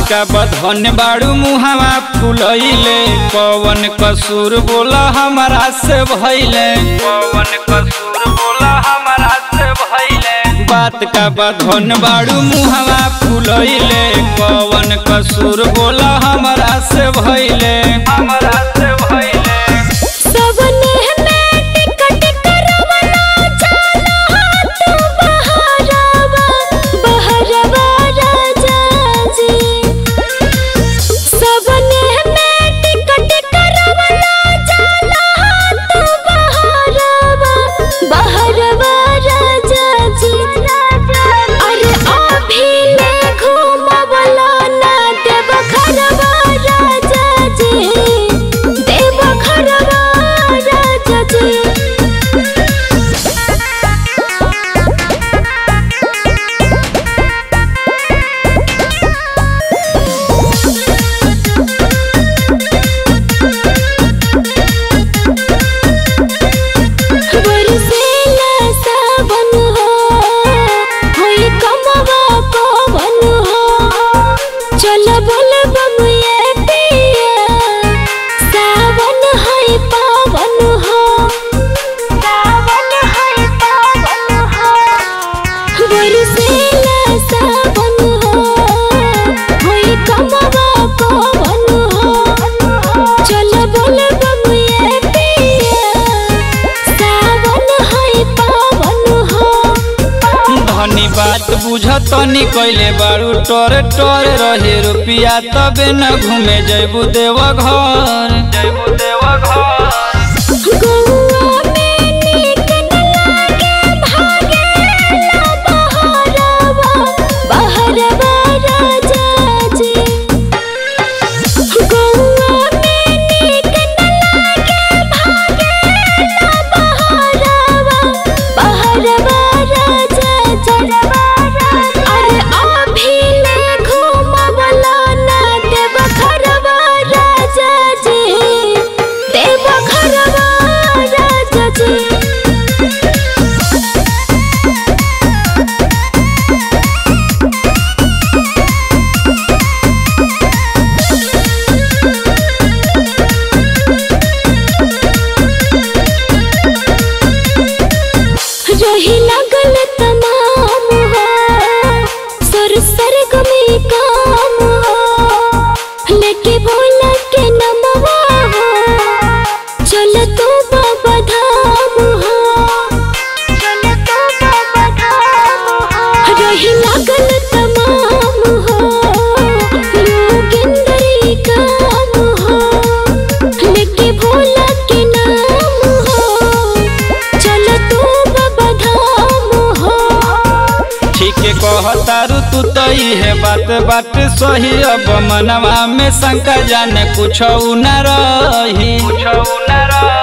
का बधन बाड़ू मुहावा फुलैले पवन कसूर बोला हमारा से भैले पवन कसूर बोला हमारा से भैले बात का बधन बाड़ू मुहावा फुलैले पवन कसूर बोला हमारा से भैले हमारा से भैले सबने में टिकट करवला चला तू बहरवा बहरवा राजा जी सबने में टिकट करवला चला तू बहरवा बहरवा राजा जी अरे अभी ले घूमवला ना देव घरवा राजा जी देव घरवा राजा जी बरसेला सावन हो होई कमवा पवन हो चल बोल बम ये पिया सावन है पावन हो सावन है पावन हो बरसेला सावन हो होई कमवा पवन हो चल बोल बम ये पिया सावन है पावन हो धनी बात बुझतनी कैले बारू टोर टोर रहे रुपिया तबे न घूमे जैबू देव घर जैबू देव घर गौआ में नीक न लागे भागेला बहरवा बहरवा राजा जी गौआ में नीक न लागे भागेला बहरवा बहरवा राजा जी अरे अभी ले घूमवला ना देव घरवा राजा जी देव घरवा राजा जी रही लगल तमाम हो सर सर गमे काम हो लेके बोला के नमवा हो चल तो बाबा धाम हो चल तो बाबा धाम हो रही लगल तमाम हो योगेंद्र काम हो लेके भोला के नाम हो चल तू बाबा धाम हो ठीक कहतारू तू तो है बात बात सही अब मनवा में शंका जाने कुछ न रही कुछ न रही